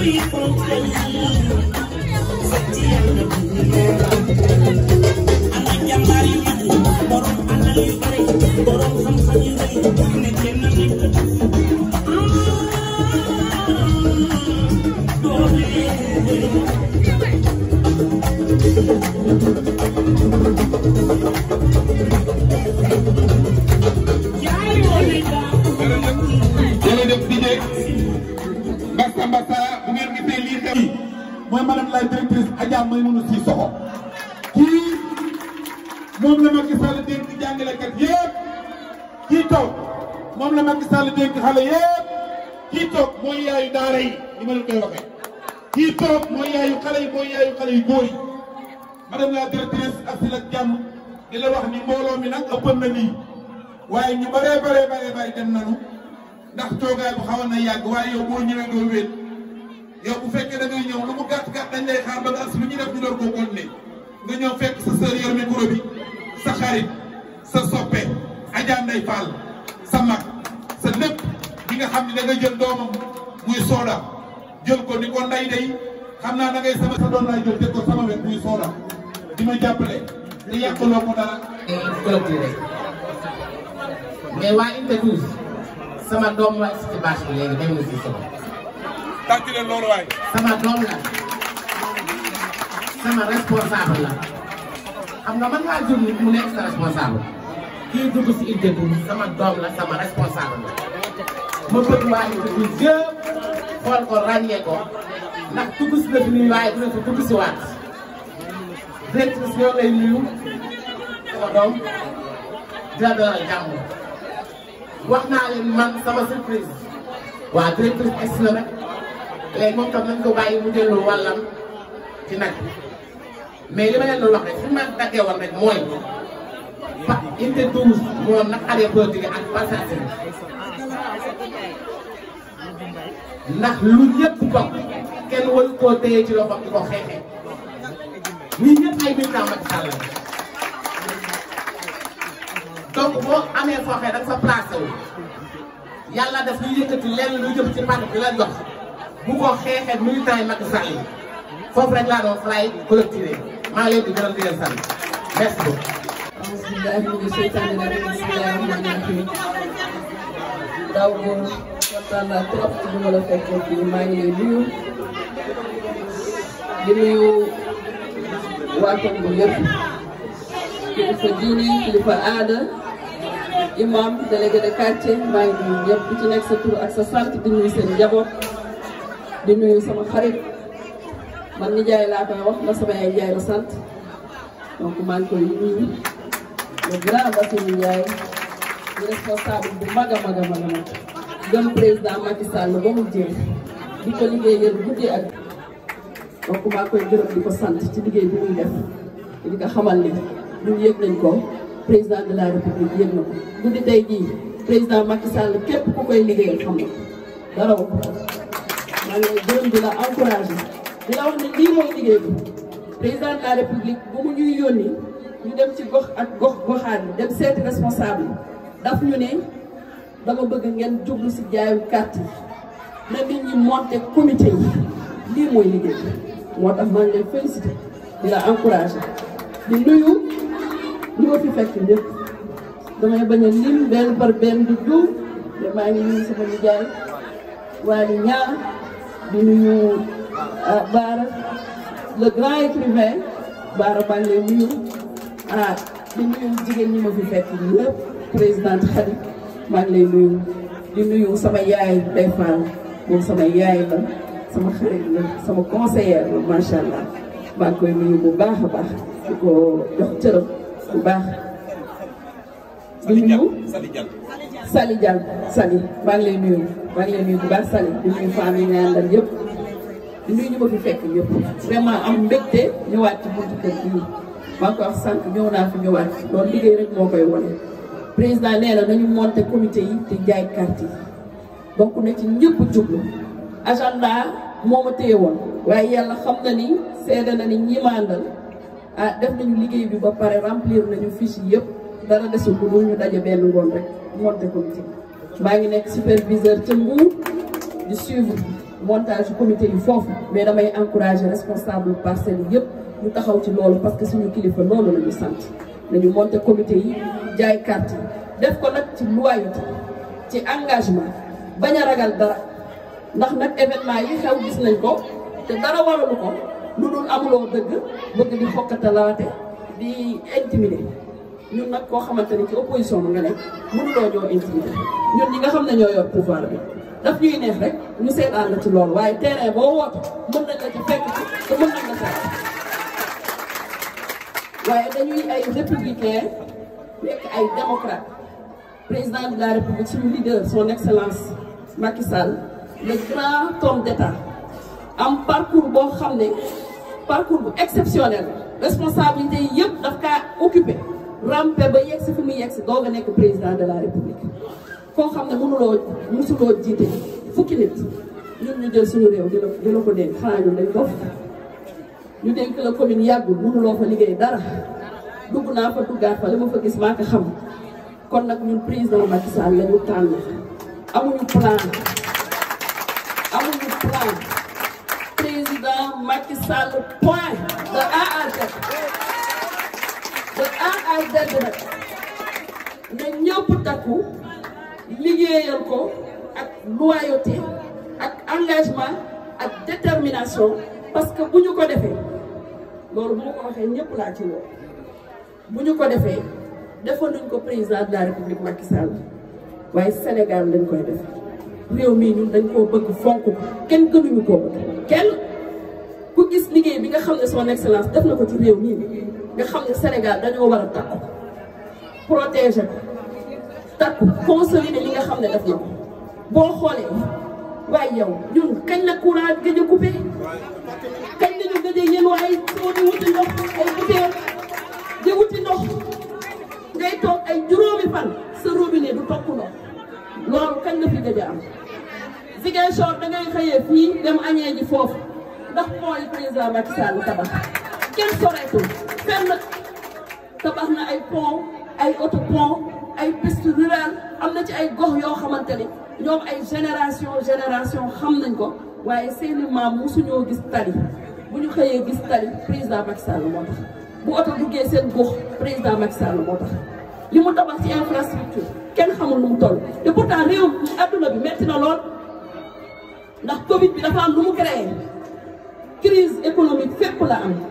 jërëjëf DJ Mbassa Mbassa bu ngeen gisee lii xew mooy madame la directrice Adja Maymouna Sissoko kii moom la Macky Sall dénk jàngalekat yëpp kii toog moom la Macky Sall dénk xale yëpp kii toog mooy yaayu daara yi ni ma leen koy waxee kii toog mooy yaayu xale yi mooy yaayu xale yu góor yi madame la directrice asil ak jàmm di la wax ni mbooloo mi nag ëppan na lii waaye ñu bëree bëree bëree bëri dem nañu ndax toogaay bu xawoon na yàgg waaye yow boo ñëwee doo wéet yow bu fekkee da ngay ñëw lu mu gàtt gàtt dañ lay xaar ba nga as lu ñu def ñu door koo continuer nga ñëw fekk sa sœur yor micro bi sa xarit sa soppe Adja Ndeye Fall sa mag sa lépp bi nga xam ne da nga jël doomam muy sooda jël ko ni ko nday day xam naa da ngay sama sa doom laay jël teg ko sama wet muy sooda di ma jàppale te yàqaloo ko dara. clôturé mais waa unité 12 sama doom la ci bâche bi léegi dem na si sama tàcc leen loolu waay. sama doom la sama responsable la xam nga man ngaa jur nit mu nekk sa responsable kii dugg si unité 12 sama doom la sama responsable la ma bëgg waa unité 12 yëpp xool ko ràññee ko ndax dugg si na fi nii waaye dina fi dugg si waat directrice ñoo lay nuyu sama doom dina dalal jàmm wax naa leen man sama surprise waa directrice egsi na rek léegi moom tam nañ ko bàyyi mu dellu wàllam ci nag mais li ma leen doon wax rek fi ma daggee woon rek mooy fa unité 12 moom nag arrêt politique ak passation ndax lu ñëpp bokk kenn waru koo téye ci loxo di ko xeexee ñii ñëpp ay militant Macky Sall la donc boo amee foo xee da nga fa placé wu yàlla def ñu yëkkati lenn lu jëm ci parti bi la jox bu ko xeexee militant yi Macky Sall yi foofu rek laa doon fly collecté maa ngi leen di gërëm di leen sant merci beaucoup. bismillahi mina sheytaani rajim bismillahi rahmani rahim daaw boo kontaan naa trop ci bi ma la fekkee fii maa ngi lay nuyu di nuyu waa Tongo yëpp kilifa diine kilifa aada imam délégué de quartier maa ngi nuyu ñëpp ku ci nekk sa tur ak sa sant di nuyu seen njaboot di nuyu sama xarit man nijaay laa koy wax ndax sama yaay Njaay la sant donc maa ngi koy nuyu le grand Bassirou Ndiaye di responsable bu mag a mag a mag a mag gëm président Macky Sall ba mu jeex di ko liggéeyal guddi ak donc maa koy gërëm di ko sant ci liggéey bi muy def te di ko xamal ni ñun yëg nañ ko président de la république yëg na ko guddi tey jii président Macky Sall képp ku koy liggéeyal xam na dara wax maa ngi lay gërëm di la encouragé di la wax ne lii mooy liggéey bi président de la république bu mu ñuy yónni ñu dem ci gox ak gox goxaan yi dem seeti responsable yi daf ñu ne dama bëgg ngeen jublu si jaayu carte yi na nit ñi monté comité yi lii mooy liggéey bi moo tax maa ngi lay félicité di la encouragé di nuyu ñu ma fi fekk ñëpp damay bañ a lim benn par benn du juum te maa ngi nuyu sama nijaay Waly Niang di nuyu Baara le grand écrivain Baara maa ngi lay nuyu ah di nuyu jigéen ñi ma fi fekk ñëpp présidente Khady maa ngi lay nuyu di nuyu sama yaay Ndeye Fall moom sama yaay la sama xarit la sama conseillère la macha allah maa ngi koy nuyu bu baax a baax di ko jox cërëm bu baax. di nuyu Sali Diall Sali maa ngi lay nuyu maa ngi lay nuyu bu baax Sali di nuyu femmes yi nga àndal yëpp di nuyu ñu ma fi fekk yëpp vraiment am mbégte ñëwaat ci buntu kër gii maa ngi koy wax sànq ñëw naa fi ñëwaat loolu liggéey rek moo koy wane. président nee na nañu monter comité yi te jaay carte yi donc na ci ñëpp jublu agenda moo ma téye woon waaye yàlla xam na ni seede na ni ñi ma àndal ah def nañu liggéey bi ba pare remplir nañu fiche yi yëpp dara desul lu ñu daje benn ngoon rek monter comité maa ngi nekk superviseur ca Mbour di suivre montage comité yi foofu mais damay encourager responsable parcelles yi yëpp ñu taxaw ci loolu parce que suñu kilifa loolu la ñu sant nañu monter comité yi jaay carte yi def ko nag ci loyauté ci engagement bañ a ragal dara ndax nag événement yi xew gis nañ ko te dara waralu ko lu dul amuloo dëgg bëgg di xokkatalaate di intimider ñun nag koo xamante ni ci opposition bi nga nekk mënuloo ñoo intimider ñun ñi nga xam ne ñoo yor pouvoir bi daf ñuy neex rek ñu seetaan la ci loolu waaye terrain boo woote mën nañ la ci fekk ci te mën nañ la fekk waaye dañuy ay républicain nekk ay démocrate président de la république suñu leader son excellence Macky Sall le grand homme d'état am parcours boo xam ne parcours bu exceptionnel responsabilité yi yëpp daf kaa occupé rampe ba yegg si fi mu yegg si doog a nekk président de la république koo xam ne mënuloo musuloo jiite fukki nit ñun ñu jël suñu réew dina dina ko dénk xanaa ñun dañ dof ñu dénk la commune yàggul mënuloo fa liggéey dara dugg naa fa duggaat fa li ma fa gis maa ko xam kon nag ñun président Macky Sall la ñu tànn amuñu plan amuñu plan président Macky Sall point de A à Z de A à Z rek na ñëpp takku liggéeyal ko ak loyauté ak engagement ak détermination parce que bu ñu ko defee loolu bu ma ko waxee ñëpp laa ci woo bu ñu ko defee defoon nañ ko président de la république Macky Sall waaye Sénégal lañ koy def réew mii ñun dañ koo bëgg fonk ko kenn gënuñu koo bëgg kenn ku gis liggéey bi nga xam ne son excellence def na ko ci réew mii nga xam ne Sénégal dañoo war a takku protéger ko takku consolider li nga xam ne def na ko boo xoolee waaye yow ñun kañ la courant gëj a coupé kañ la ñu gëj a yéen waaye soo di wuti ndox ay butéel di wuti ndox ngay toog ay juróomi fan sa robinet du tokk ndox loolu kañ la fi gëj a am Ziguinchor da ngay xëyee fii dem añee ji foofu ndax mooy président Macky Sall tabax kenn soreetul fenn tabax na ay pont ay auto pont ay piste rurale am na ci ay gox yoo xamante ni ñoom ay génération génération xam nañ ko waaye seeni maam musuñoo gis tali bu ñu xëyee gis tali président Macky Sall moo tax bu oto duggee seen gox président Macky Sall moo tax li mu tabax ci infrastructure kenn xamul nu mu toll te pourtant réew adduna bi metti na lool ndax Covid bi dafa am lu mu créé crise économique fépp la am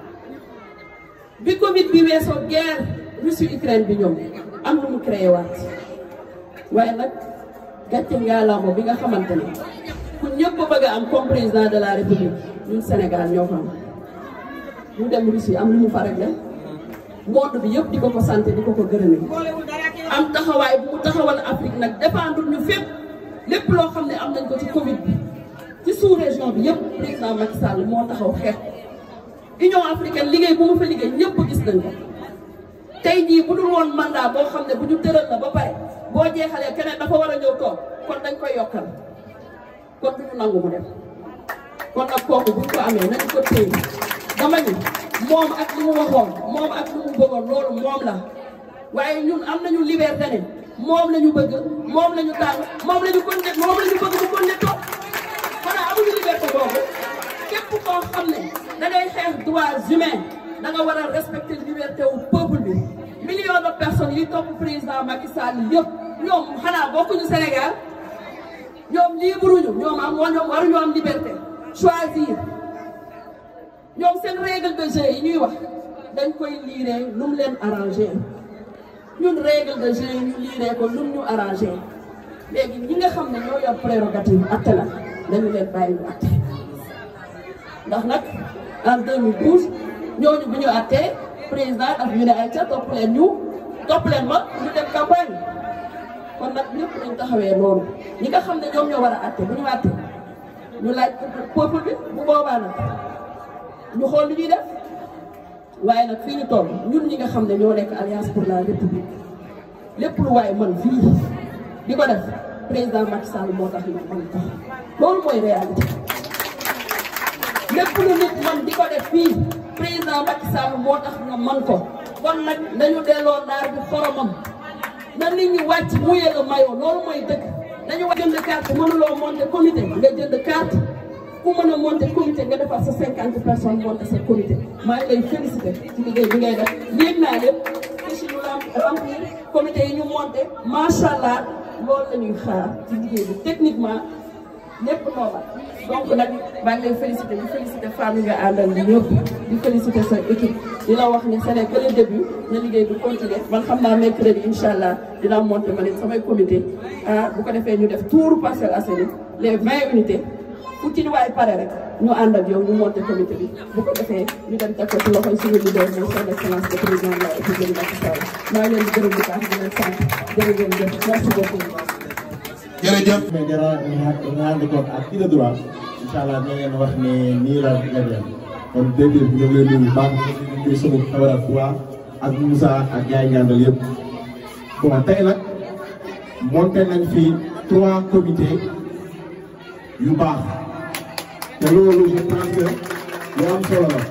bi Covid bi weesoo guerre Russie Ukraine bi ñoom am lu mu créé waat waaye nag gàcce ngaalaama bi nga xamante ne ku ñëpp bëgg a am comme président de la république ñun Sénégal ñoo ko am ñu dem Russie am lu mu fa réglé monde bi yëpp di ko ko sant di ko ko gërëmee am taxawaay bu mu taxawal Afrique nag dépendre ñu fépp lépp loo xam ne am nañ ko ci Covid bi ci sous région bi yëpp président Macky Sall moo taxaw xeex Union africaine liggéey bu mu fa liggéey ñëpp gis nañ ko tey jii bu dul woon mandat boo xam ne bu ñu tëral la ba pare boo jeexalee keneen dafa war a ñëw toog kon dañ koy yokkal kon du ñu nangu mu dem kon nag kooku bu ñu ko amee nañu ko téye dama ni moom ak li mu waxoon moom ak li mu bëggoon loolu moom la waaye ñun am nañu liberté ne moom la ñu bëgg moom la ñu tànn moom la ñu kon ne moom la ñu bëgg mu kon ne toog xanaa amuñu liberté boobu képp koo xam ne da ngay xeex droits humains da nga war a respecter liberté wu peuple bi millions de personnes yi topp président Macky Sall yëpp ñoom xanaa bokkuñu Sénégal ñoom libre ñu ñoom am ñoom waruñu am liberté choisir ñoom seen règle de jeu yi ñuy wax dañ koy liiree lu mu leen arrangé ñun règle de jeu yi ñu liiree ko lu mu ñu arrangé léegi ñi nga xam ne ñoo yor prérogative atte la dañu leen bàyyi ñu atte ndax nag en 2012 ñooñu bu ñu attee président daf ñu ne ay ca topp leen ñu topp leen ma ñu dem campagne kon nag ñëpp dañ taxawee loolu ñi nga xam ne ñoom ñoo war a atte bu ñu atte ñu laaj peuple bi bu boobaa nag ñu xool lu ñuy def waaye nag fii ñu toll ñun ñi nga xam ne ñoo nekk alliance pour la république lépp lu waaye man fii di ko def président Macky Sall moo tax ñu mën ko loolu mooy réalité lépp lu nit man di ko def fii président Macky Sall moo tax nga man ko kon nag nañu delloo naar bi xoromam na nit ñi wàcc muyee la mayoo loolu mooy dëgg nañu jënd jënd carte mënuloo monter comité nga jënd carte ku mën a monter comité nga defar sa cinquante personnes monter sa comité maa ngi lay félicité ci liggéey bi ngay def yéeg naa lépp fiche ñu remplir comité yi ñu monter macha allah loolu la ñuy xaar ci liggéey bi techniquement lépp normal donc nag maa ngi lay félicité di félicité femmes yi nga àndal di ñëpp di félicité sa équipe di la wax ni ce n'est que le début na liggéey bi continuer man xam naa mercredi incha allah dinaa monter ma ne samay comité ah bu ko defee ñu def tour Parcelles Assainies les vingt unités fu ci waay pare rek ñu ànd ak yow ñu monter comité bi bu ko defee ñu dem teg ko ci loxoy suñu leader mooy son excellence le président de la République Macky Sall maa ngi leen di gërëm bu baax di leen sant jërëjëf merci beaucoup. jërëjëf. mais dara nga ànd ko ak kii de droit incha allah dina leen wax ne nii la demee kon dégg nga ñu ngi leen di nuyu baax di nuyu sama camarade Touba ak Moussa ak gars yi ñaandal yëpp. bon tey nag monté nañ fi trois comités yu baax te loolu je pense que lu am solo la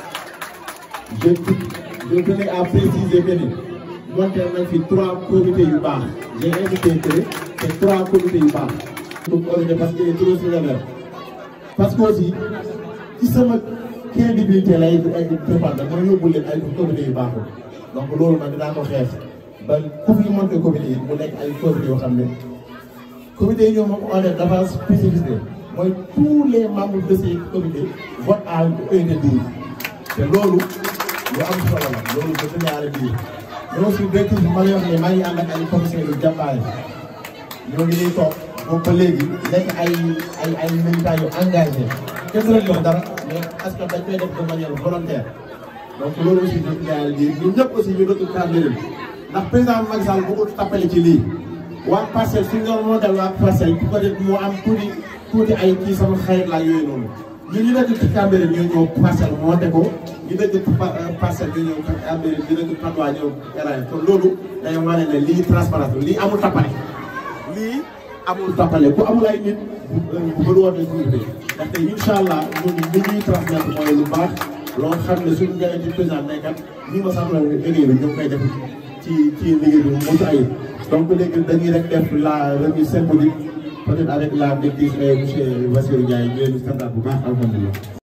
je je tenais à préciser que ni monté nañ fi trois comités yu baax j'ai invité que te trois comités yu baax. pour organiser parce que trop sévère parce que aussi ci sama crédibilité lay dépendre mooy yóbbu leen ay comités yu baaxul donc loolu nag dinaa ko xeex ba ku fi monté comité yi mu nekk ay comités yoo xam ne comité yi ñoom moom on est dafa spécificité mooy tous les membres de ces comités votent à un de douze te loolu lu am solo la loolu ba tënk àll bii mais aussi directeur bi ma lay wax ne maa ngi ànd ak ay commissaires yu jàmbaare ñoo ngi nii toog boobu ba léegi nekk ay ay ay militants yu engagé kenn du leen jox dara mais parce que dañ koy def de manière volontaire donc loolu aussi ñu ngi ñaanal lii ñun ñëpp aussi ñu dëkk cadre leen ndax président Macky Sall bu ko tappale ci lii waa parcelle suñu doon moo dal waa parcelle bu ko def moo am tuuti tuuti ay kii sama xarit laa yooyu noonu ñun ñu dëkk ci Cambérène ñoo ñëw parcelle moo te ko ñu dëkk parcelle ñu ñëw Cambérène ñu dëkk Patte d'Oie ñëw Eragne kon loolu day wane ne lii transparence lii amul tappale lii amul tappale ku amul ay nit bu bëri wootee suñu bi ndaxte incha allah ñun li ñuy transmettre mooy lu baax loo xam ne suñu gars yi ci président nekkat ñi ma sax la liggéey bi ñu ngi koy def ci ci liggéey bi mu mucc ayib donc léegi dañuy rek def la remise symbolique peut-être avec la maîtrise monsieur Bassirou Ndiaye ñu leen di santaat bu baax alhamdulilah